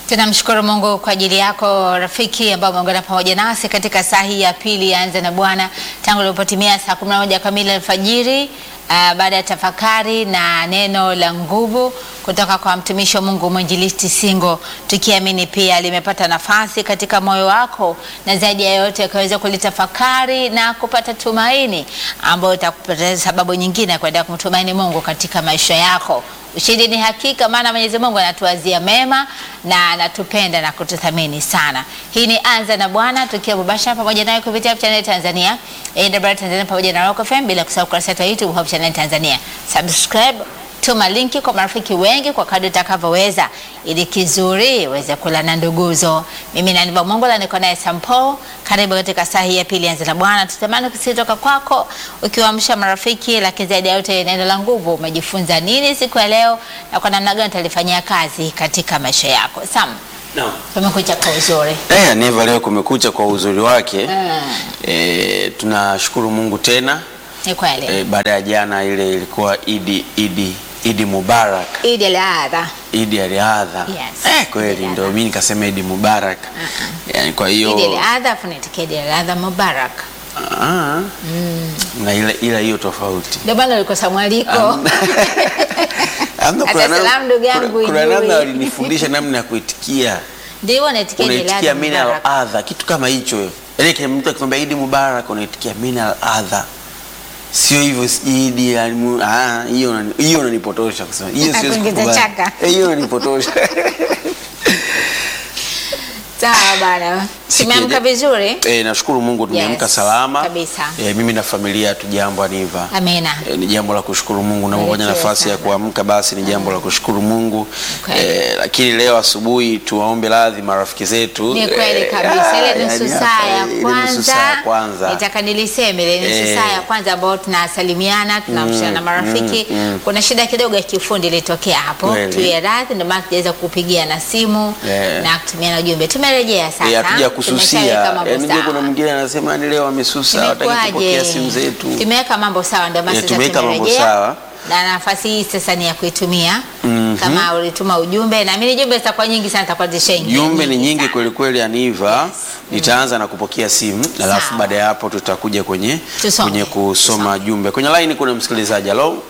Tunamshukuru Mungu kwa ajili yako rafiki ambao umeungana pamoja nasi katika saa hii ya pili ya Anza na Bwana tangu ilipotimia saa 11 kamili alfajiri, uh, baada ya tafakari na neno la nguvu kutoka kwa mtumishi wa Mungu mwinjilisti Singo, tukiamini pia limepata nafasi katika moyo wako, na zaidi ya yote akaweza kulitafakari na kupata tumaini ambayo itakupata sababu nyingine ya kuendelea kumtumaini Mungu katika maisha yako. Ushindi ni hakika, maana Mwenyezi Mungu anatuwazia mema na anatupenda na kututhamini sana. Hii ni Anza na Bwana, tukiwa mubashara pamoja naye kupitia Hope Channel Tanzania, AWR Tanzania pamoja na Rock FM, bila kusahau kurasa yetu ya YouTube Hope Channel Tanzania. Subscribe, tuma linki kwa marafiki wengi kwa kadri utakavyoweza, ili kizuri uweze kula na nduguzo. Mimi na Niva Mongola niko naye Sampo. Karibu katika saa hii ya pili Anza na Bwana. Tutamani kutoka kwako ukiwaamsha marafiki, lakini zaidi ya yote neno la nguvu. Umejifunza nini siku ya leo na kwa namna gani utalifanyia kazi katika maisha yako? Sam, No. tumekuja kwa uzuri. Eh, Neva leo kumekucha kwa uzuri wake. Mm, Eh, tunashukuru Mungu tena. ni kweli. Eh, baada ya jana ile ilikuwa Idi Idi Idi Mubarak. Idi al-Adha. Idi aliadha. Yes. Eh, kweli Idi ndio mimi nikasema Idi Mubarak. Yaani kwa hiyo Idi al-Adha, funitikia Idi al-Adha Mubarak. ah, na ile ila hiyo tofauti. Ndio maana ulikosa mwaliko. Amna, Hata kuna namna- salamu ndugu yangu kuna- Kuna ijui. namna walinifundisha namna ya kuitikia. Ndio unaitikia Idi unaitikia al-Adha mina Mubarak. al-adha, kitu kama hicho. Yaani kama mtu akikwambia Idi Mubarak unaitikia mina al-adha. Sio hivyo si Idi al- ah, hiyo unani- hiyo unanipotosha kusema. Hiyo siwezi Kuingiza kukubali. chaka. Eh, Hiyo unanipotosha. Sawa bana. Tumeamka Sikia- vizuri? Eh, nashukuru Mungu tumeamka Yes, salama. kabisa. Eh, mimi na familia tujambo Aniva. Amina. E, ni jambo la kushukuru Mungu unapopata Barikiwe nafasi ya sana. kuamka basi ni jambo la kushukuru Mungu. Okay. E, lakini leo asubuhi tuwaombe radhi marafiki zetu. Ni kweli Eh, kabisa. ah, Ile nusu yani saa hapa, ya ile nusu kwanza, saa ya kwanza. nitaka niliseme ile nusu Eh. saa ya kwanza ambayo tunasalimiana tunamshana na marafiki. Kuna shida kidogo ya kiufundi ilitokea hapo, Kweli. tuye radhi, ndio maana tujaweza kupigia na simu Eh. na kutumia na ujumbe. Tumerejea sasa, Eh, hatuja kususia. Tumeshaweka mambo Yaani ndio sawa. kuna mwingine anasema ni leo amesusa hataki kupokea Imekuwaje? simu zetu. Tumeweka mambo sawa, ndio maana Eh, sasa tumeweka mambo tumerejea. sawa. Na nafasi hii sasa ni ya kuitumia. Mhm. Kama ulituma ujumbe, na mimi jumbe zitakuwa nyingi sana, zitakuwa zishaingia. Jumbe ni nyingi sana. kweli kweli Aniva. Nitaanza na kupokea simu alafu Sawa. baada ya hapo tutakuja kwenye Tusome. kwenye kusoma jumbe. Kwenye line kuna msikilizaji. Hello.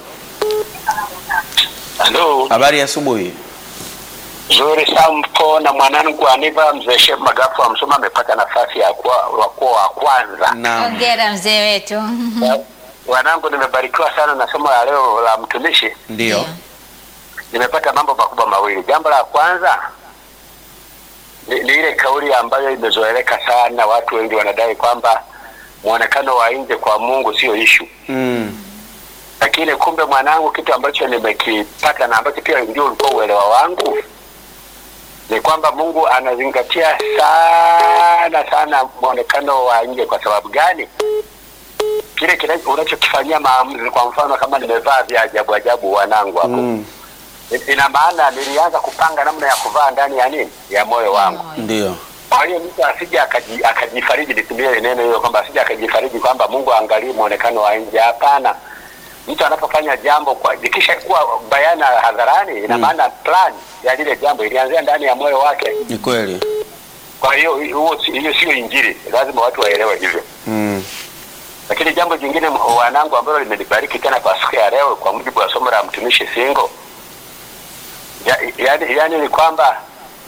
Halo, Habari ya asubuhi. zuri Sampo na mwanangu Aniva mzee Shef Magafu wa Msoma amepata nafasi ya kuwa wa kuwa wa kwanza. Naam. Hongera mzee wetu. Wanangu, nimebarikiwa sana na somo la leo la mtumishi. Ndio. Nimepata mambo makubwa mawili. Jambo la kwanza ni, ni ile kauli ambayo imezoeleka sana, watu wengi wanadai kwamba muonekano wa nje kwa Mungu sio ishu, Mm. lakini kumbe mwanangu, kitu ambacho nimekipata na ambacho pia ndio ulikuwa uelewa wangu ni kwamba Mungu anazingatia sana sana muonekano wa nje. Kwa sababu gani? Kile kile unachokifanyia maamuzi. Kwa mfano, kama nimevaa vya ajabu ajabu, wanangu hapo Mm. ina maana nilianza kupanga namna ya kuvaa ndani ya nini, ya moyo wangu. Ndio. Kwa hiyo mtu asije akaji- akajifariji, nitumie neno hilo kwamba asije akajifariji kwamba Mungu aangalie muonekano wa nje. Hapana, mtu anapofanya jambo kwa likisha kuwa bayana hadharani, ina Mm. maana plan ya lile jambo ilianzia ndani ya moyo wake. Ni kweli. Kwa hiyo huo si- hiyo sio Injili, lazima watu waelewe hivyo. Mm. Lakini jambo jingine m- wanangu, ambalo limenibariki tena kwa siku ya leo, kwa mujibu wa somo la mtumishi Singo, ya, yani, yani ni kwamba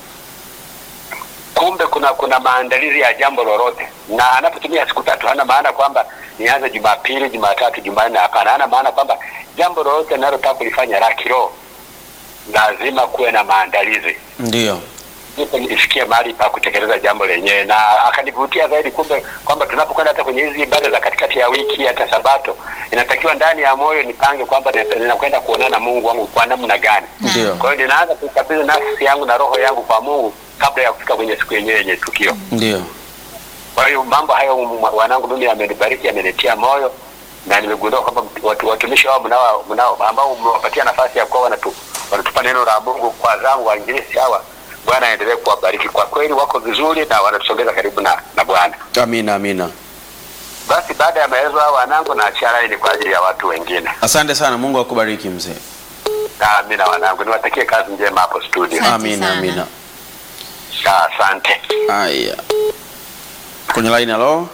kumbe kuna kuna maandalizi ya jambo lolote, na anapotumia siku tatu hana maana kwamba nianze Jumapili, Jumatatu, Jumanne. Hapana, hana maana kwamba jambo lolote linalotaka kulifanya la kiroho lazima kuwe na maandalizi Ndio. ndipo nifikie mahali pa kutekeleza jambo lenyewe, na akanivutia zaidi kumbe kwamba tunapokwenda hata kwenye hizi ibada za katikati ya wiki, hata Sabato, inatakiwa ndani ya moyo nipange kwamba nina- ninakwenda kuonana na Mungu wangu kwa namna gani. Ndio. Kwa hiyo ninaanza kukabidhi nafsi yangu na roho yangu kwa Mungu kabla ya kufika kwenye siku yenyewe yenye tukio. Ndio. Kwa hiyo mambo hayo m- wanangu, mimi yamenibariki, yamenitia moyo na nimegundua kwamba watu, watumishi wao mnao mnao ambao mmewapatia nafasi ya kuwa wanatu, wanatupa neno la Mungu kwa zangu wainjilisti hawa, Bwana aendelee kuwabariki. Kwa kweli wako vizuri na wanatusogeza karibu na, na Bwana. Amina, amina. Basi baada ya maelezo hayo wanangu, naachia laini kwa ajili ya watu wengine. Asante sana, Mungu akubariki mzee. Na mimi na wanangu niwatakie kazi njema hapo studio. Asante Amina, sana. amina. Ah, Asante. Haya, kwenye line. Halo,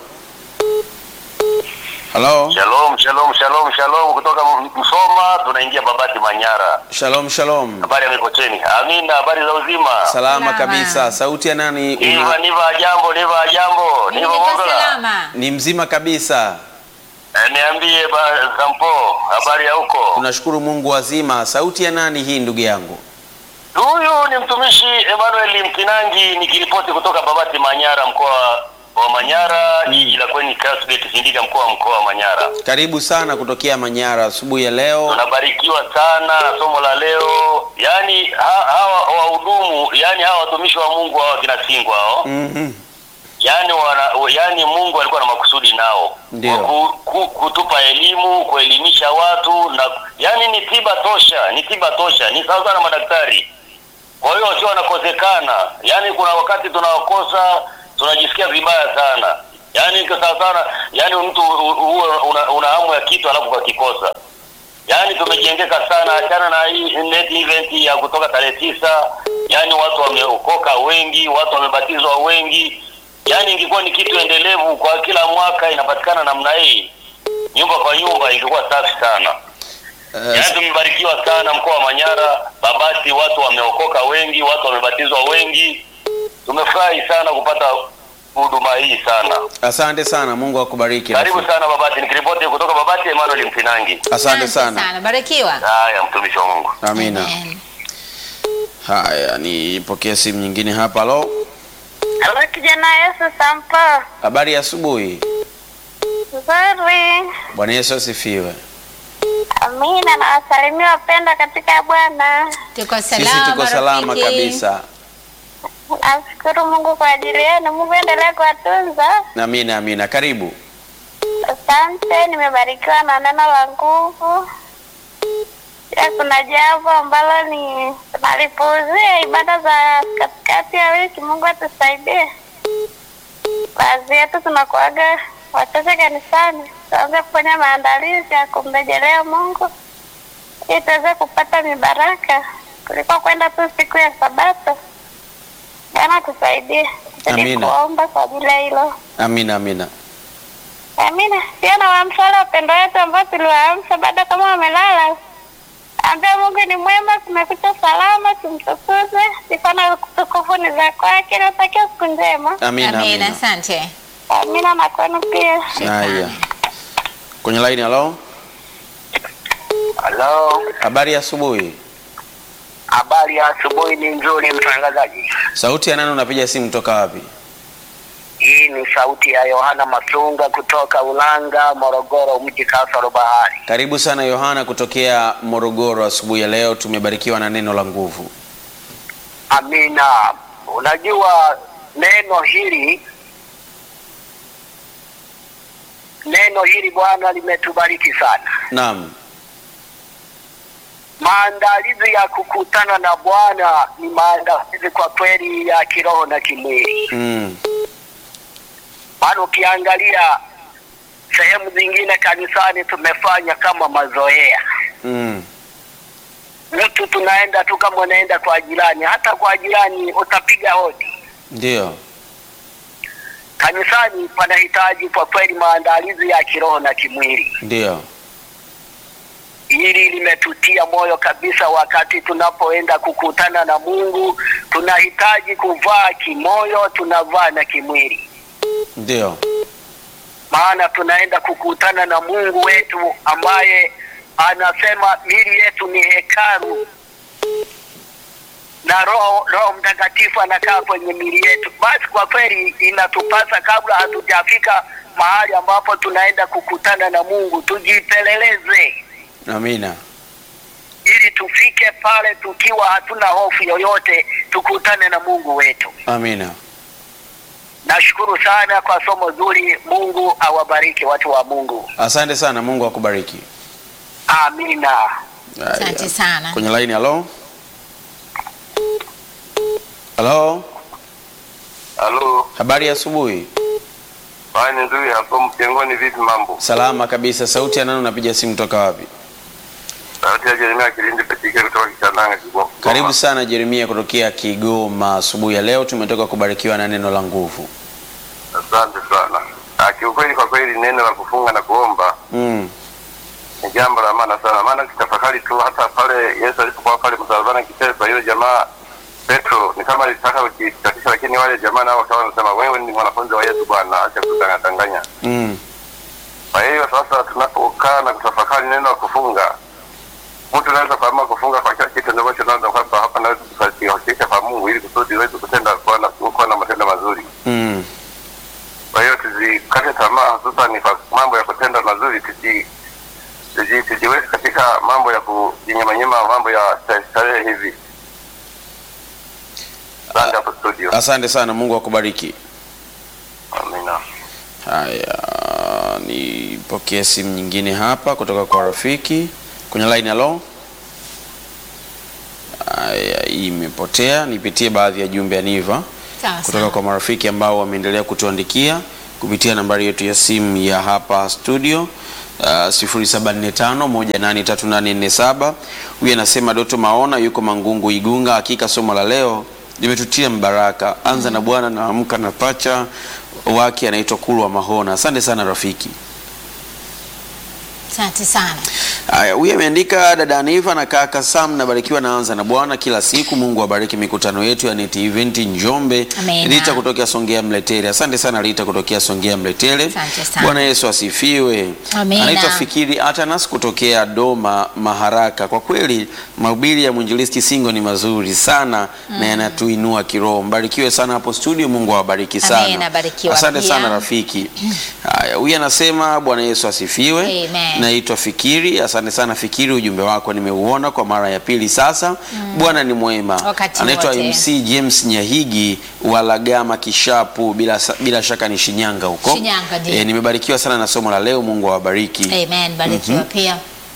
halo, Shalom, shalom, shalom, shalom kutoka Msoma tunaingia Babati Manyara. shalom shalom. Habari ya Mikocheni. Amina, habari za uzima. Salama Salama. kabisa. Sauti ya nani? Niva Una... niva jambo, niva jambo. Mimi Niva niko Mongola. salama. Ni mzima kabisa. Eh, Niambie ba Sampo, habari ya huko? Tunashukuru Mungu wazima. Sauti ya nani hii ndugu yangu? Huyu ni mtumishi Emmanuel Mkinangi nikiripoti kutoka Babati Manyara mkoa wa Manyara, jiji la Kweni Kasbet Sindika mkoa wa mkoa wa Manyara. Karibu sana kutokea Manyara asubuhi ya leo. Tunabarikiwa sana na somo la leo. Yaani ha, hawa wahudumu, yaani hawa watumishi wa Mungu hawa kina Singwa hao. Mhm. Yaani wana, yaani Mungu alikuwa na makusudi nao. Ndio. Ku, ku, kutupa elimu, kuelimisha watu na yaani ni tiba tosha, ni tiba tosha. Ni sawa na madaktari. Kwa hiyo sio wanakosekana. Yaani kuna wakati tunawakosa, tunajisikia vibaya sana. Yaani kwa sawa sana, yaani mtu u- u- una, una hamu ya kitu alafu ukakikosa. Yaani tumejengeka sana, achana na hii net event ya kutoka tarehe tisa. Yaani watu wameokoka wengi, watu wamebatizwa wengi. Yaani ingekuwa ni kitu endelevu kwa kila mwaka inapatikana namna hii, nyumba kwa nyumba, ingekuwa safi sana. Eh, Yaani tumebarikiwa sana mkoa wa Manyara, Babati, watu wameokoka wengi, watu wamebatizwa wengi. Tumefurahi sana kupata huduma hii sana. asante sana. Mungu akubariki. Karibu rafiki. sana Babati, nikiripoti kutoka Babati, Emmanuel Mfinangi. Asante sana. sana. Barikiwa. Haya, mtumishi wa Mungu. Amina. Amen. Haya, nipokee simu nyingine hapa. Halo, Halo kijana Yesu Sampo. habari ya asubuhi. Nzuri. Bwana Yesu asifiwe. Amina na wasalimia wapendwa katika Bwana. Tuko Sisi salama. tuko salama rafiki. kabisa. Namshukuru Mungu kwa ajili yenu. Mungu endelee kuwatunza. Amina, amina. Karibu. Asante, nimebarikiwa na neno la nguvu. Pia kuna jambo ambalo ni tunalipuuzia, ibada za katikati ya wiki. Mungu atusaidie. Baadhi yetu tunakuaga wachache kanisani, tuanze kufanya maandalizi ya kumrejelea Mungu ili tuweze kupata mibaraka kuliko kwenda tu siku ya Sabato. Bwana tusaidie, tuzidi Amina. kuomba kwa ajili ya hilo. Amina, amina. Amina. Pia na waamsha wale wapendo wetu ambao tuliwaamsha bado kama wamelala. Ambia Mungu ni mwema, tumekucha salama, tumtukuze. Sifa na utukufu ni za kwake. Natakia siku njema. Amina, Amina. amina. Asante. Amina na kwenu pia. Haya. Kwenye line, halo. Halo, Habari ya asubuhi. habari ya asubuhi ni nzuri, mtangazaji. Sauti ya nani unapiga simu toka wapi? Hii ni sauti ya Yohana Masunga kutoka Ulanga, Morogoro, mji kasoro bahari. Karibu sana Yohana kutokea Morogoro asubuhi ya leo. Tumebarikiwa na neno la nguvu. Amina. Unajua neno hili neno hili Bwana limetubariki sana. Naam. Maandalizi ya kukutana na Bwana ni maandalizi kwa kweli ya kiroho na kimwili. Mm. Maana ukiangalia sehemu zingine kanisani tumefanya kama mazoea. Mm. Mtu tunaenda tu kama unaenda kwa jirani, hata kwa jirani utapiga hodi. Ndio. Kanisani panahitaji kwa kweli maandalizi ya kiroho na kimwili. Ndio. Hili limetutia moyo kabisa. Wakati tunapoenda kukutana na Mungu, tunahitaji kuvaa kimoyo, tunavaa na kimwili, Ndio. maana tunaenda kukutana na Mungu wetu ambaye anasema mili yetu ni hekalu na Roho Roho Mtakatifu anakaa kwenye mili yetu. Basi kwa kweli inatupasa kabla hatujafika mahali ambapo tunaenda kukutana na Mungu, tujipeleleze Amina. ili tufike pale tukiwa hatuna hofu yoyote, tukutane na Mungu wetu. Amina. Nashukuru sana kwa somo zuri. Mungu awabariki watu wa Mungu, Asante sana. Mungu akubariki. amina. Haya. Asante sana. Kwenye line, halo. Halo. Halo, Habari ya asubuhi. fani nzuri hapo mjengoni, vipi mambo? Salama kabisa. Sauti ya nani unapiga simu toka wapi? Sauti ya Jeremia Kilindi Petike kutoka Kitana. Nanga Kigoma. Karibu sana Jeremia kutokea Kigoma. Asubuhi ya leo tumetoka kubarikiwa na neno la nguvu. Asante sana. Ah, kiukweli kwa kweli neno la kufunga na kuomba Mm. ni jambo la maana sana, maana kitafakari tu hata pale Yesu alipokuwa pale msalabani akiteswa, yule jamaa Petro ni kama alitaka kujikatisha, lakini wale jamaa nao wakawa wanasema wewe ni mwanafunzi wa Yesu bwana, acha kutanganya. Mm. Kwa hiyo sasa tunapokaa na kutafakari neno la kufunga, mtu anaweza kuamua kufunga kwa kila kitu ambacho naona kwamba hapa naweza kukiwakilisha kwa Mungu ili kusudi uweze kutenda kuwa na kuwa na matendo mazuri. Mm. Kwa hiyo tusikate tamaa, hususan kwa mambo ya kutenda mazuri, tusi tuji- tujiweke katika mambo ya kujinyamanyima, mambo ya starehe starehe hivi. Asante hapo studio. Asante sana, Mungu akubariki. Amina. Haya, nipokee simu nyingine hapa kutoka kwa rafiki kwenye line. Halo. Haya, hii imepotea. Nipitie baadhi ya jumbe ya Niva Sawa kutoka sawa. kwa marafiki ambao wameendelea kutuandikia kupitia nambari yetu ya simu ya hapa studio uh, 0745183847. Huyu anasema Doto Maona yuko Mangungu Igunga, hakika somo la leo limetutia mbaraka. Anza na Bwana na amka na pacha wake anaitwa Kulwa Mahona. Asante sana rafiki. Asante sana. Haya, huyu ameandika dada Aniva na kaka Sam, nabarikiwa naanza na Bwana kila siku. Mungu abariki mikutano yetu ya Net Event Njombe. Amina. Rita kutokea Songea Mletele. Asante sana Rita kutokea Songea Mletele. Asante sana. Bwana Yesu asifiwe. Amina. Anaitwa Fikiri Atanas kutokea Doma Maharaka. Kwa kweli mahubiri ya mwinjilisti Singo ni mazuri sana na yanatuinua kiroho. Mbarikiwe sana hapo studio. Mungu awabariki sana. Amina, barikiwa Asante pia. sana rafiki. Haya, huyu anasema Bwana Yesu asifiwe. Amen. Naitwa Fikiri. Asante sana Fikiri, ujumbe wako nimeuona kwa mara ya pili sasa. Bwana ni mwema. Wakati Anaitwa wote. MC James Nyahigi wa Lagama Kishapu, bila, bila shaka ni Shinyanga huko. Shinyanga, ndio. Eh, nimebarikiwa sana na somo la leo. Mungu awabariki. Amen. Barikiwa pia.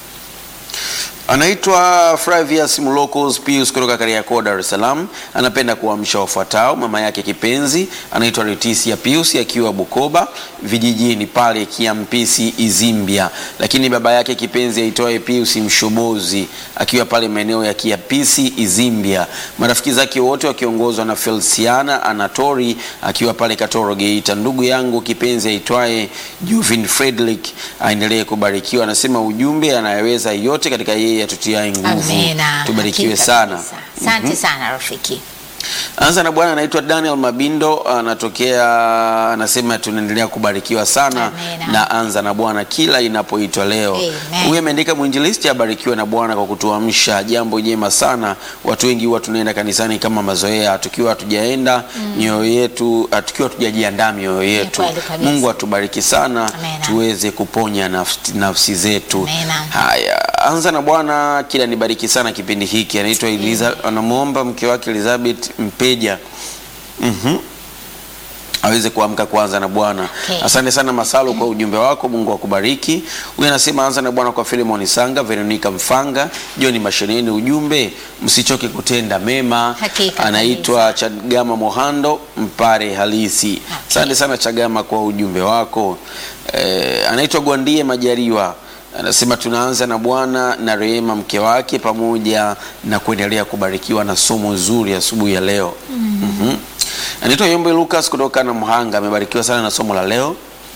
Anaitwa Flavius Mulokos Pius kutoka Kariakoo, Dar es Salaam. Anapenda kuamsha wafuatao. Mama yake kipenzi anaitwa Letisia Pius akiwa Bukoba vijijini pale Kiampisi Izimbia, lakini baba yake kipenzi aitwaye Pius Mshobozi akiwa pale maeneo ya Kiampisi Izimbia. Marafiki zake wote wakiongozwa na Felsiana Anatori akiwa pale Katoro Geita. Ndugu yangu kipenzi aitwaye Juvin Frederick aendelee kubarikiwa. Anasema ujumbe anayeweza yote katika yeye atutiaye nguvu. Amina. Tubarikiwe Hakika sana. kabisa. Asante sana rafiki. Anza na Bwana anaitwa Daniel Mabindo anatokea, anasema tunaendelea kubarikiwa sana Amina. na anza na Bwana kila inapoitwa leo. Amen. Huyu ameandika mwinjilisti abarikiwe na Bwana kwa kutuamsha, jambo jema sana. Watu wengi huwa tunaenda kanisani kama mazoea, tukiwa hatujaenda mioyo yetu, tukiwa hatujajiandaa mioyo yetu. kweli kabisa. Mungu atubariki sana, Amina. tuweze kuponya nafsi, nafsi zetu. Amina. Haya, anza na Bwana kila nibariki sana kipindi hiki. Anaitwa Eliza, anamwomba mke wake Elizabeth Mpeja Mhm. aweze kuamka kuanza na Bwana. Okay. Asante sana Masalo kwa ujumbe wako, Mungu akubariki. Huyu anasema anza na Bwana kwa Filemon Sanga, Veronica Mfanga, John Masheneni, ujumbe msichoke kutenda mema. Hakika Anaitwa Chagama Mohando, mpare halisi. Asante sana Chagama kwa ujumbe wako. Eh, anaitwa Gwandie Majariwa anasema tunaanza na Bwana na Rehema mke wake pamoja na kuendelea kubarikiwa na somo zuri asubuhi ya leo. Mhm. Anaitwa Yombe Lucas kutoka na Mhanga, amebarikiwa sana na somo la leo.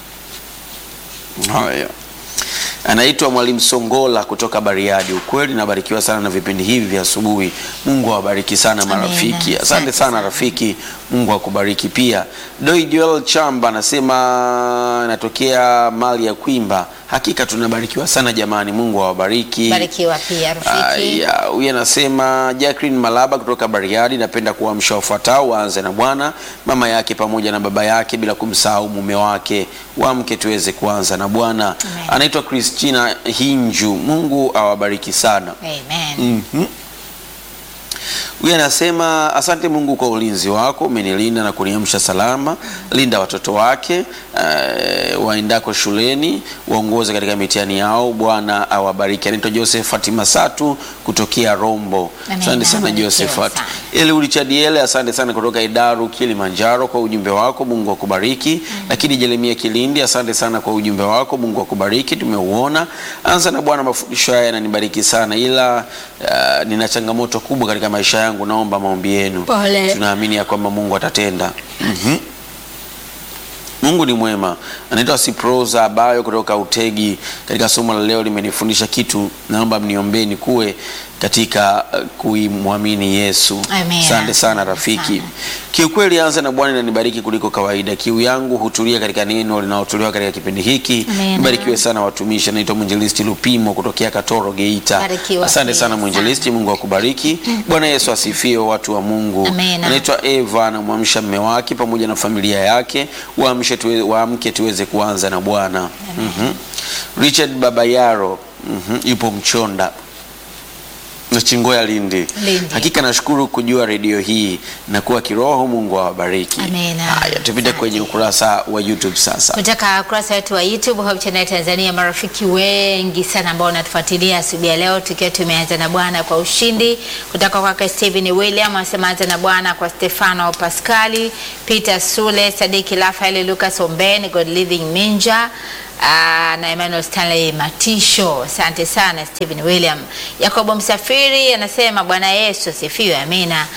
Haya. Anaitwa Mwalimu Songola kutoka Bariadi. Ukweli nabarikiwa sana na vipindi hivi vya asubuhi. Mungu awabariki sana Amina. marafiki. Asante Asante sana sana. rafiki, Mungu akubariki pia. Doi Joel Chamba anasema natokea mali ya Kwimba. Hakika tunabarikiwa sana jamani, Mungu awabariki. Barikiwa pia rafiki. Aya, huyu anasema Jacqueline Malaba kutoka Bariadi, napenda kuamsha wafuatao waanze na Bwana, mama yake pamoja na baba yake, bila kumsahau mume wake, wamke tuweze kuanza na Bwana. Amen. Anaitwa Christina Hinju, Mungu awabariki sana. Amen. Mhm. Huyu anasema asante Mungu kwa ulinzi wako, umenilinda na kuniamsha salama. Linda watoto wake uh, waendako shuleni waongoze katika mitihani yao. Bwana awabariki. Anaitwa Josephat Masatu kutokea Rombo. Amen. Asante sana Abarikiwe Josephat. sana. Eliudi Chadiele, asante sana kutoka Idaru Kilimanjaro kwa ujumbe wako, Mungu akubariki. Lakini Jeremia Kilindi, asante sana kwa ujumbe wako, Mungu akubariki, tumeuona. Anza na Bwana, mafundisho haya yananibariki sana, ila uh, nina changamoto kubwa katika maisha yangu, naomba maombi yenu. Pole. Tunaamini ya kwamba Mungu atatenda. Mhm. Mungu ni mwema. Anaitwa Siproza Abayo kutoka Utegi. Katika somo la leo limenifundisha kitu, naomba mniombee kuwe katika uh, kuimwamini Yesu. Amen. Asante sana rafiki. Sana. Kiukweli, anza na Bwana inanibariki kuliko kawaida. Kiu yangu hutulia katika neno linalotolewa katika kipindi hiki. Amen. Mbarikiwe sana watumishi. Anaitwa mwinjilisti Lupimo kutokea Katoro, Geita. Barikiwa Asante pia sana mwinjilisti, Mungu akubariki. Bwana Yesu asifiwe, watu wa Mungu. Amen. Anaitwa Eva anamwamsha mme wake pamoja na familia yake, waamshe tuwe, waamke tuweze kuanza na Bwana. Mhm. Richard Babayaro mhm, yupo Mchonda na Chingoya Lindi. Lindi. Hakika nashukuru kujua redio hii na kuwa kiroho. Mungu awabariki. Amen. Haya, tupite Asante. kwenye ukurasa wa YouTube sasa. kutoka ukurasa wetu wa YouTube Hope Channel Tanzania, marafiki wengi sana ambao wanatufuatilia asubuhi ya leo, tukiwa tumeanza na Bwana kwa ushindi. Kutoka kwake Stephen William anasema anza na Bwana kwa Stefano Pascali, Peter Sule, Sadiki Rafael, Lucas Ombeni, God Living Minja Aa, na Emmanuel Stanley Matisho. Asante sana Stephen William. Yakobo Msafiri anasema Bwana Yesu asifiwe, amina.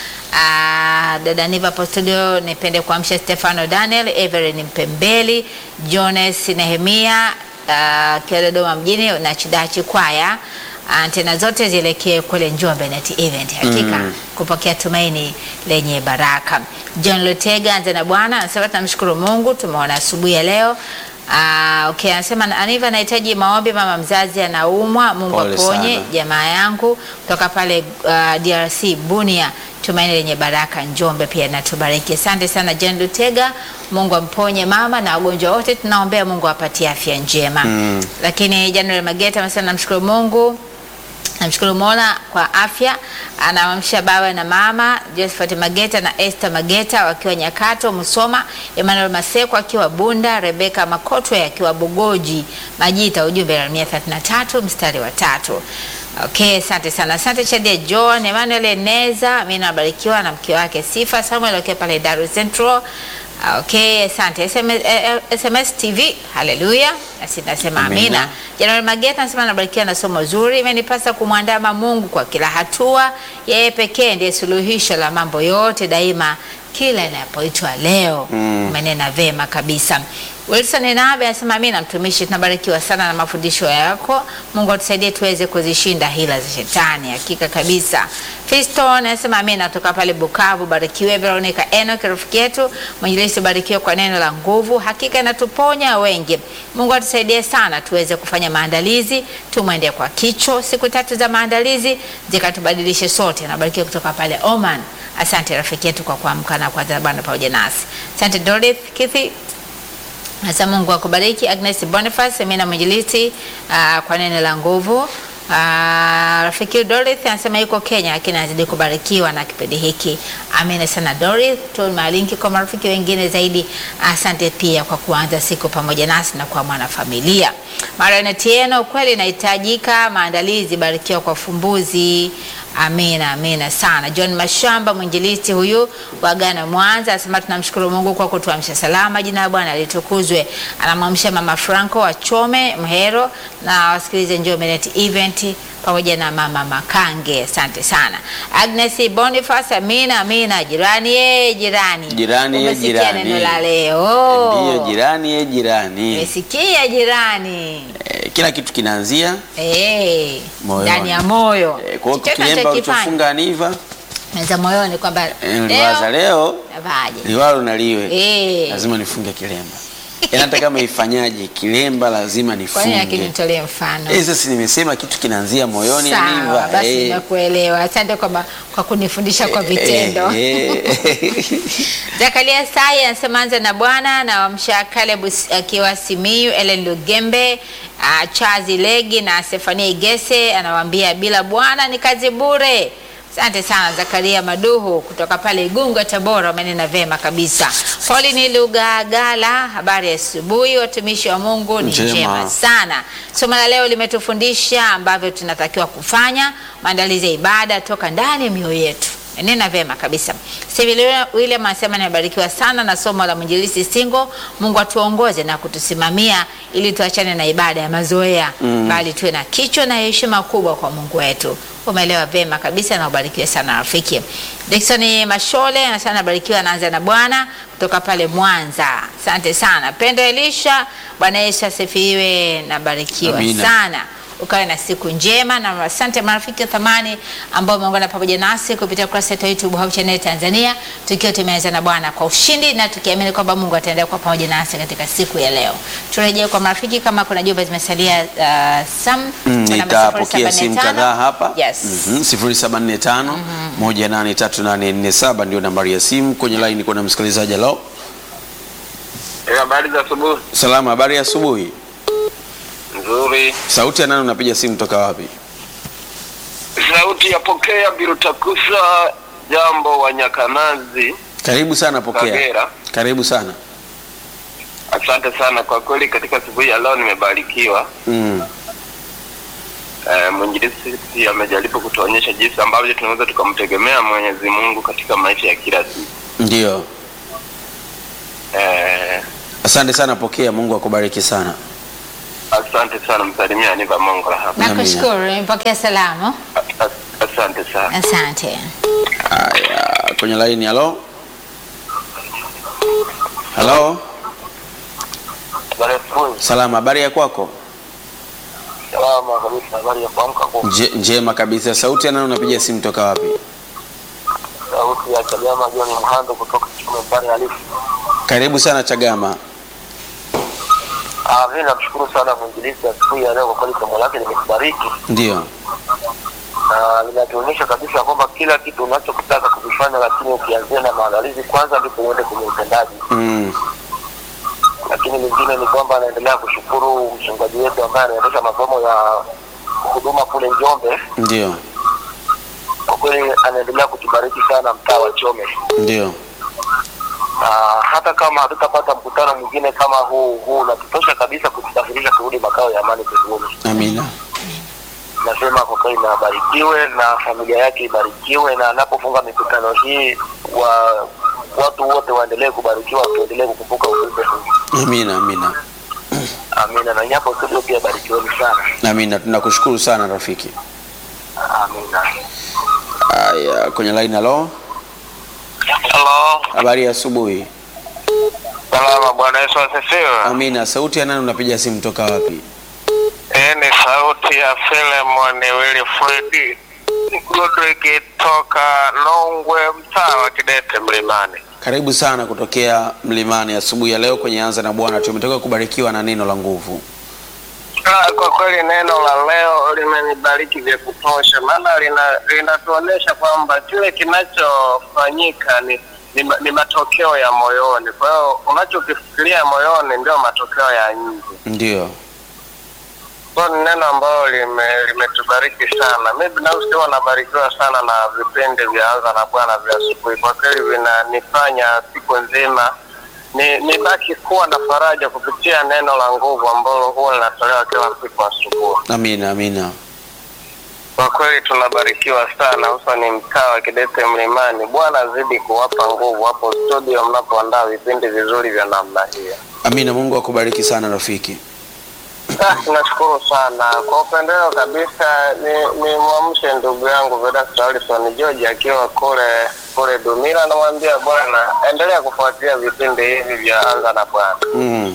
Ah, dada Niva hapo studio, nipende kuamsha Stefano Daniel, Everin Mpembeli, Jones Nehemia uh, kiwa Dodoma mjini na Chidachi Kwaya. Antena zote zielekee kule Njombe Net Event, hakika kupokea tumaini lenye baraka. John Lutega anza na Bwana anasema tunamshukuru Mungu, tumeona asubuhi ya leo. Ah, okay, anasema Aniva anahitaji maombi, mama mzazi anaumwa, Mungu Pole aponye sana. jamaa yangu kutoka pale uh, DRC Bunia, tumaini lenye baraka Njombe pia natubariki. Asante sana John Lutega, Mungu amponye mama na wagonjwa wote, tunaombea Mungu apatie afya njema. Lakini January Mageta amesema namshukuru Mungu namshukuru Mola kwa afya. Anawamsha baba na mama Josephat Mageta na Esther Mageta wakiwa Nyakato Musoma, Emmanuel Maseko akiwa Bunda, Rebeka Makotwe akiwa Bugoji Majita. Ujumbe Yeremia 33 mstari wa tatu. Okay, asante sana. Asante Chadia John, Emmanuel Eneza, mimi nabarikiwa na mke wake Sifa Samuel akiwa pale Dar es Central. Okay, asante. SMS, eh, eh, SMS TV, haleluya. Nasi nasema Amina. amina. Januari Mageta anasema anabarikiwa na somo zuri, imenipasa kumwandama Mungu kwa kila hatua. Yeye pekee ndiye suluhisho la mambo yote daima, kila inapoitwa leo. Umenena vema kabisa. Wilson Nabe anasema amina, mtumishi, tunabarikiwa sana na mafundisho yako. Mungu atusaidie tuweze kuzishinda hila za shetani, hakika kabisa. Fiston anasema amina, toka pale Bukavu. Barikiwe Veronica Enoch, rafiki yetu mwinjilisti, barikiwe kwa neno la nguvu, hakika inatuponya wengi. Mungu atusaidie sana tuweze kufanya maandalizi, tumwende kwa kicho. Siku tatu za maandalizi zikatubadilishe sote. Nabarikiwa kutoka pale Oman. Asante rafiki yetu kwa kuamka na kuanza Bwana pamoja nasi. Asante Dorothy Kithi Asa Mungu akubariki. Agnes Boniface, mimi na mwinjilisti uh, kwa neno la nguvu. Uh, rafiki Dorothy anasema yuko Kenya lakini anazidi kubarikiwa na kipindi hiki. Amina sana Dorothy. Tuma linki kwa marafiki wengine zaidi. Asante pia kwa kuanza siku pamoja nasi na kwa mwanafamilia. Mariana Tieno, kweli inahitajika maandalizi. Barikiwa kwa fumbuzi. Amina, amina sana. John Mashamba mwinjilisti huyu wa Ghana Mwanza anasema tunamshukuru Mungu kwa kutuamsha salama, jina la Bwana litukuzwe. Anamwamsha mama Franco wa Chome Mhero na wasikilize Njombe Net Event pamoja na mama Makange. Asante sana. Agnes Boniface, amina, amina. Jirani ye jirani. Jirani ye Umesikia jirani. neno la leo. Ndiyo jirani ye jirani. Umesikia jirani. Eh, kila kitu kinaanzia Eh, Moyoni. ndani ya moyo. eh, kwa hiyo Chochote kilemba unachokifanya. ulichofunga Aniva Meza moyoni kwamba eh, uliwaza leo leo navaje? liwalo na liwe Eh. lazima nifunge kilemba. Yaani hata kama ifanyaje kilemba lazima Kwa nini nifunge. lakini nitolee mfano? Eh, sasa nimesema kitu kinaanzia moyoni Sawa, Aniva. basi Eh. nimekuelewa. Asante kwa, ma- kwa kunifundisha kwa vitendo. Eh, eh. Zakaria Sai anasema anza na Bwana na wamsha Caleb s- akiwa Simiyu, Ellen Lugembe, uh, Chazi Legi na Stefania Igese anawaambia bila Bwana ni kazi bure. Asante sana Zakaria Maduhu kutoka pale Igunga, Tabora, umenena vema kabisa. Pauline Lugagala, habari ya asubuhi. Watumishi wa Mungu ni Njema. njema sana. Somo la leo limetufundisha ambavyo tunatakiwa kufanya maandalizi ya ibada toka ndani ya mioyo yetu. Nena vema kabisa. Steve William anasema nimebarikiwa sana na somo la mwinjilisti Singo. Mungu atuongoze na kutusimamia ili tuachane na ibada ya mazoea bali tuwe na kichwa na heshima kubwa kwa Mungu wetu. Umeelewa vema kabisa na ubarikiwe sana rafiki. Dickson Mashole anasema nabarikiwa, anaanza na Bwana kutoka pale Mwanza. Asante sana. Pendo Elisha, Bwana Yesu asifiwe, nabarikiwa Amina. sana ukawe na siku njema na asante marafiki wa thamani ambao umeungana pamoja nasi kupitia kurasa yetu ya YouTube Hope Channel Tanzania, tukiwa tumeanza na Bwana kwa ushindi na tukiamini kwamba Mungu ataendelea kuwa pamoja nasi katika siku ya leo. Turejee kwa marafiki, kama kuna jumbe zimesalia uh, Sam Mm, kuna nitapokea 0745. simu kadhaa hapa Yes. Mhm, 0745 183847 ndio nambari ya simu. Kwenye line kuna msikilizaji. Halo, Eh, habari za asubuhi. salama, habari ya asubuhi. Nzuri. Sauti ya nani? Unapiga simu toka wapi? Sauti ya pokea Birutakusa, jambo wa Nyakanazi, Karibu sana, pokea. Kagera. Karibu sana. Asante sana kwa kweli, katika siku hii ya leo nimebarikiwa. Mm. Eh, mwinjilisti amejaribu kutuonyesha jinsi ambavyo tunaweza tukamtegemea Mwenyezi Mungu katika maisha ya kila siku. Ndio, Eh, asante sana, pokea. Mungu akubariki sana. asante sana, msalimia Aniva Mongola hapa. Nakushukuru, nimepokea salamu. A- a- Asante sana. Asante. Haya, kwenye line. Halo, halo, Habari ya asubuhi. salama, habari ya kwako? Salama kabisa, habari ya kuamka kwa Nje, njema kabisa. Sauti ya nani? Unapiga simu toka wapi? sauti ya Chagama John Mhando kutoka Chome Mbari Halisi. Karibu sana Chagama. Ah, mimi namshukuru sana mwinjilisti asubuhi ya leo kwa kweli somo lake limetubariki Ndio, na linatuonyesha kabisa kwamba kila kitu unachokitaka kukifanya, lakini ukianzia na maandalizi kwanza, ndipo uende kwenye utendaji. mm. Lakini lingine ni kwamba anaendelea kushukuru mchungaji wetu ambaye anaendesha masomo ya huduma kule Njombe. Ndio, Kwa kweli anaendelea kutubariki sana mtaa wa Chome, ndio, na hata kama hatutapata mkutano mwingine kama huu huu, unatutosha kabisa kutusafirisha kurudi makao ya amani mbinguni. amina. nasema kwa kweli na abarikiwe na familia yake ibarikiwe, na anapofunga mikutano hii wa watu wote waendelee kubarikiwa, tuendelee kukumbuka ujumbe huu. Amina, amina, Amina. Na nyapo studio pia barikiweni sana. amina. Tunakushukuru sana rafiki. Amina. Haya, kwenye line. Halo, Halo, habari ya asubuhi. salama. Bwana Yesu asifiwe. Amina. Sauti ya nani? Unapiga simu toka wapi? Hii ni sauti ya Filemon Wilfred Godrick toka Nongwe, mtaa wa Kidete Mlimani. Karibu sana kutokea Mlimani asubuhi ya leo kwenye Anza na Bwana. Tumetoka kubarikiwa na neno la nguvu. Ah, Kwa kweli neno la leo limenibariki vya kutosha, maana lina- linatuonyesha kwamba kile kinachofanyika ni, ni, ma- ni matokeo ya moyoni. Kwa hiyo unachokifikiria moyoni ndio matokeo ya nje. Ndio, Kwa hiyo ni neno ambalo lime- limetubariki sana. Mi binafsi huwa nabarikiwa sana na vipindi vya Anza na Bwana vya asubuhi. Kwa kweli vinanifanya siku nzima ni nibaki kuwa na faraja kupitia neno la nguvu ambalo huwa linatolewa kila siku asubuhi. amina, amina. Kwa kweli tunabarikiwa sana, hususani mtaa wa Kidete Mlimani. Bwana azidi kuwapa nguvu hapo studio mnapoandaa vipindi vizuri vya namna hiyo. Amina. Mungu akubariki sana rafiki. Ah, Nashukuru sana kwa upendeleo kabisa. Ni ni mwamshe ndugu yangu Vedasto Alison George akiwa kule kule Dumila, namwambia bwana, endelea kufuatilia vipindi hivi vya Anza na Bwana. Mm.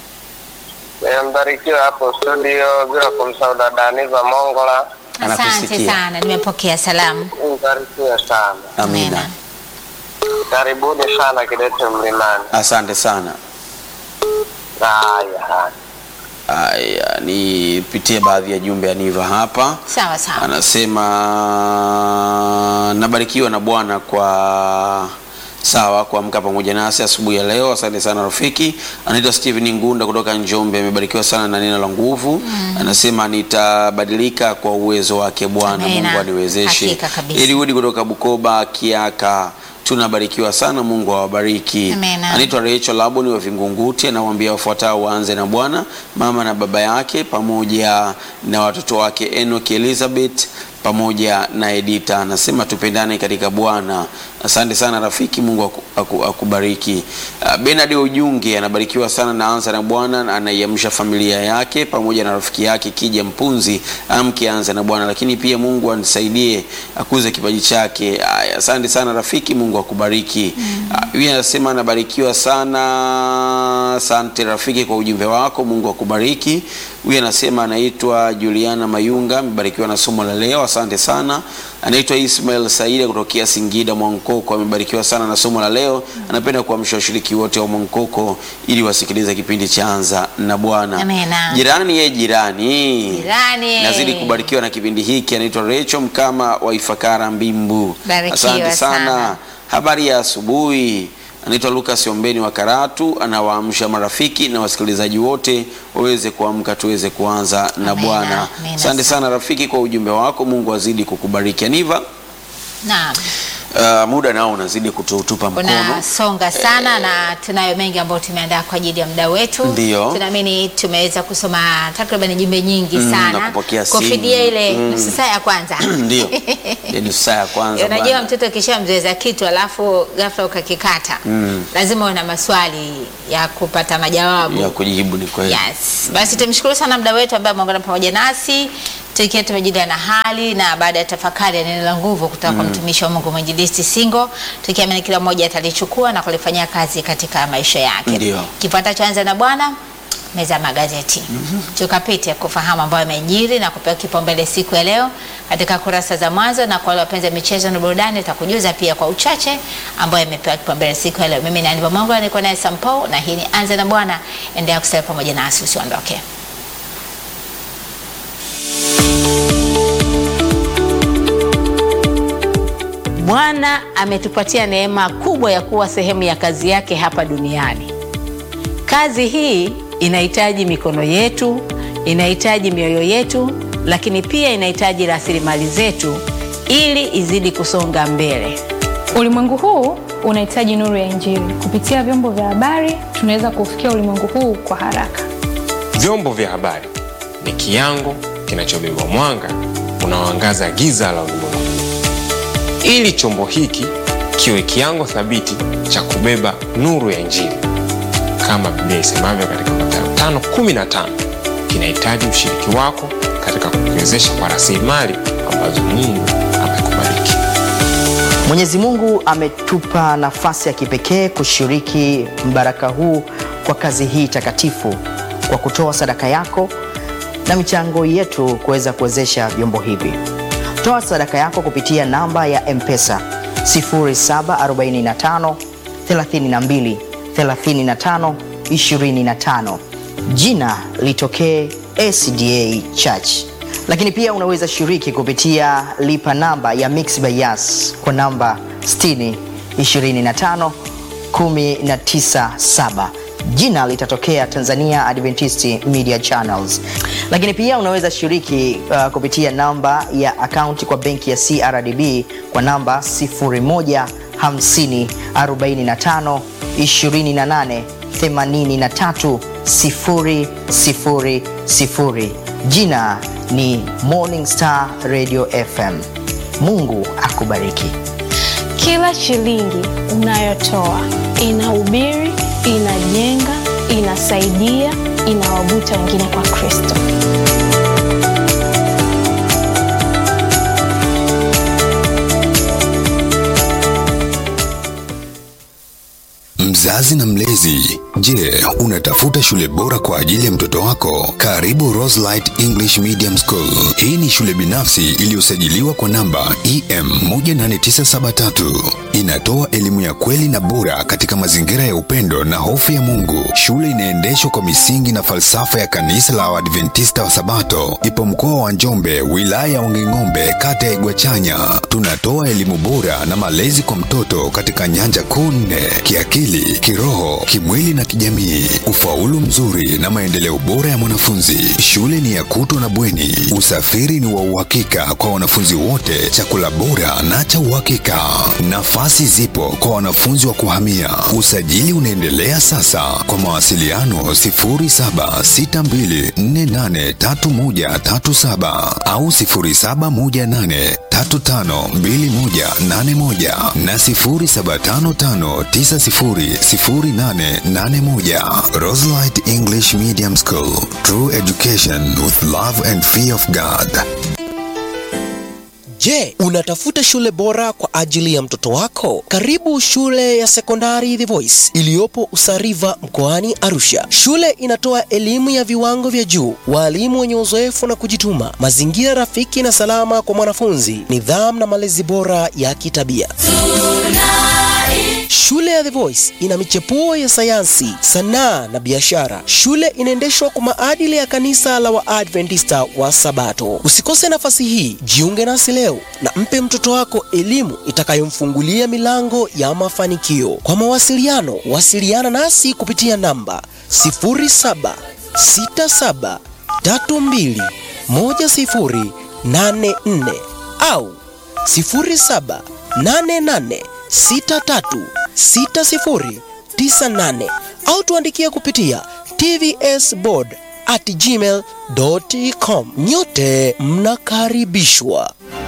Eh, Mbarikiwe hapo studio, bila kumsahau dada Aniva Mongola. Asante Anakusikia. sana, nimepokea salamu. Mbarikiwe sana, Amina. karibuni sana Kidete Mlimani. Asante sana. Haya, haya. Haya, nipitie baadhi ya jumbe aniva hapa. Sawa sawa. Anasema nabarikiwa na Bwana kwa Sawa, kuamka pamoja nasi asubuhi ya leo. Asante sana rafiki. Anaitwa Steven Ngunda kutoka Njombe, amebarikiwa sana na neno la nguvu. Anasema nitabadilika kwa uwezo wake Bwana, Amina. Mungu aniwezeshe. Hakika kabisa. Eliudi kutoka Bukoba Kiaka, tunabarikiwa sana, Mungu awabariki. Amina. Anaitwa Rachel Laboni wa Vingunguti, anawaambia wafuatao waanze na Bwana, mama na baba yake pamoja na watoto wake Enoch Elizabeth pamoja na Edita. Anasema tupendane katika Bwana. Asante sana rafiki, Mungu aku, aku, akubariki. Uh, Bernard Ujunge anabarikiwa sana na anza na Bwana, anaiamsha familia yake pamoja na rafiki yake Kija Mpunzi, amke anza na Bwana, lakini pia Mungu anisaidie akuze kipaji chake. Aya, Asante sana rafiki, Mungu akubariki. Uh, Huyu anasema anabarikiwa sana. Asante rafiki kwa ujumbe wako, Mungu akubariki. Huyu anasema anaitwa Juliana Mayunga, amebarikiwa na somo la leo, asante sana. Anaitwa Ismail Saida kutokea Singida Mwankoko, amebarikiwa sana na somo la leo. Anapenda kuamsha washiriki wote wa Mwankoko ili wasikilize kipindi cha Anza na Bwana. Amina. Jirani ye jirani, Jirani. nazidi kubarikiwa na kipindi hiki. Anaitwa Rachel Mkama wa Ifakara Mbimbu, Barikiwa asante sana. sana. Habari ya asubuhi. Anaitwa Lucas Ombeni wa Karatu, anawaamsha marafiki na wasikilizaji wote waweze kuamka, tuweze kuanza na Amina, Bwana. amina Asante sana rafiki kwa ujumbe wako, Mungu azidi kukubariki. Aniva, Naam. uh, muda nao unazidi kututupa mkono. unasonga sana na tunayo mengi ambayo tumeandaa kwa ajili ya muda wetu. Ndio. Tunaamini tumeweza kusoma takriban jumbe nyingi Mm, sana na kupokea simu. kufidia ile Mm. nusu saa ya kwanza. Ndio, Ile nusu saa ya kwanza Unajua bwana. mtoto ukishamzoeza kitu alafu ghafla ukakikata Mm. lazima una maswali ya kupata majawabu. ya kujibu ni kweli. Yes. Basi tumshukuru sana mda wetu ambaye ameungana pamoja nasi tukiwa tumejulia na hali na baada ya tafakari ya neno la nguvu kutoka kwa mtumishi wa Mungu mwinjilisti Singo, tukiamini kila mmoja atalichukua na kulifanyia kazi katika maisha yake. Ndio. Kifuatacho anza na Bwana meza ya magazeti tukapite kufahamu ambayo yamejiri na kupewa kipaumbele siku ya leo katika kurasa za mwanzo, na kwa wale wapenzi wa michezo na burudani takujuza pia kwa uchache ambayo yamepewa kipaumbele siku ya leo. Mimi ni Aniva Mongo, niko naye Sampo na hii ni anza na Bwana. Endelea kusalia pamoja nasi, usiondoke. Bwana ametupatia neema kubwa ya kuwa sehemu ya kazi yake hapa duniani. Kazi hii inahitaji mikono yetu, inahitaji mioyo yetu, lakini pia inahitaji rasilimali zetu ili izidi kusonga mbele. Ulimwengu huu unahitaji nuru ya Injili. Kupitia vyombo vya habari, tunaweza kufikia ulimwengu huu kwa haraka. Vyombo vya habari ni kiango kinachobeba mwanga unaoangaza giza la ulimwengu. Ili chombo hiki kiwe kiango thabiti cha kubeba nuru ya Injili, kama Biblia isemavyo katika Mathayo 5:15, kinahitaji ushiriki wako katika kukiwezesha kwa rasilimali ambazo Mungu amekubariki. Mwenyezi Mungu ametupa nafasi ya kipekee kushiriki mbaraka huu kwa kazi hii takatifu kwa kutoa sadaka yako na michango yetu kuweza kuwezesha vyombo hivi. Toa sadaka yako kupitia namba ya M-Pesa 0745 32 35 25. Jina litokee SDA Church lakini pia unaweza shiriki kupitia lipa namba ya Mixx by Yas kwa namba 60 25 197 jina litatokea Tanzania Adventist Media Channels. Lakini pia unaweza shiriki uh, kupitia namba ya akaunti kwa benki ya CRDB kwa namba 01 50 45 28 83 000. Jina ni Morning Star Radio FM. Mungu akubariki. Kila shilingi unayotoa inahubiri, inajenga, inasaidia, inawavuta wengine kwa Kristo. Mzazi na mlezi, je, unatafuta shule bora kwa ajili ya mtoto wako? Karibu Roselight English Medium School. Hii ni shule binafsi iliyosajiliwa kwa namba EM 18973. Inatoa elimu ya kweli na bora katika mazingira ya upendo na hofu ya Mungu. Shule inaendeshwa kwa misingi na falsafa ya kanisa la Waadventista wa Sabato. Ipo mkoa wa Njombe, wilaya ya Wanging'ombe, kata ya Igwachanya. Tunatoa elimu bora na malezi kwa mtoto katika nyanja kuu nne: kiakili, kiroho, kimwili na kijamii, ufaulu mzuri na maendeleo bora ya mwanafunzi. Shule ni ya kutwa na bweni, usafiri ni wa uhakika kwa wanafunzi wote, chakula bora na cha uhakika. Nafasi zipo kwa wanafunzi wa kuhamia. Usajili unaendelea sasa. Kwa mawasiliano 0762483137 au 0718352181 na 0755900881. Roselight English Medium School. True education with love and fear of God. Je, unatafuta shule bora kwa ajili ya mtoto wako? Karibu shule ya sekondari The Voice iliyopo Usariva mkoani Arusha. Shule inatoa elimu ya viwango vya juu, walimu wenye uzoefu na kujituma, mazingira rafiki na salama kwa mwanafunzi, nidhamu na malezi bora ya kitabia. Shule ya The Voice ina michepuo ya sayansi, sanaa na biashara. Shule inaendeshwa kwa maadili ya kanisa la Waadventista wa Sabato. Usikose nafasi hii, jiunge nasi leo na mpe mtoto wako elimu itakayomfungulia milango ya mafanikio. Kwa mawasiliano, wasiliana nasi kupitia namba 0767321084 au 0788636098 au tuandikie kupitia tvsboard at gmail.com. Nyote mnakaribishwa.